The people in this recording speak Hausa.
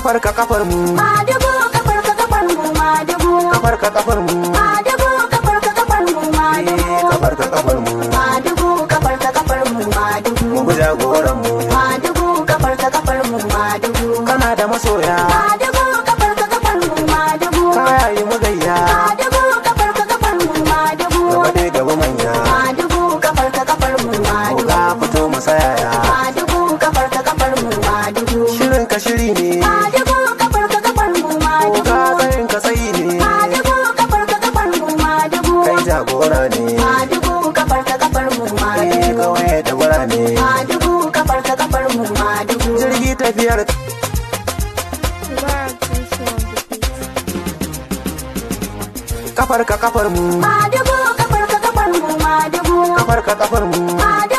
kafar ka kafar mu Madugu kafar ka kafar mu madugu. kafar ka kafar mu Madugu kafar ka kafar mu madugu. Eh, kafar ka kafar mu Madugu kafar ka kafar mu madugu. mu jagoran mu Madugu kafar ka kafar mu madugu. kana da masoya Madugu kafar ka kafar mu madugu. kaya yi mu gayya Madugu kafar ka kafar mu madugu. gaba dai gaba manya Madugu kafar ka kafar mu ko madugu. ka fito mu sayaya Madugu kafar ka kafar mu madugu. shirin ka shiri ne Madugu kafar ka kafar mu ko madugu. ka tsayin ka tsayi ne Madugu kafar ka kafar mu madugu. kai jagora ne Madugu kafar ka kafar mu eh madugu. kawai da birane Madugu kafar ka kafar mu madugu. jirgi tafiyar Mubarak Yusuf on the beat. kafar ka kafar mu Madugu kafar ka kafar mu madugu. kafar ka kafar mu Madugu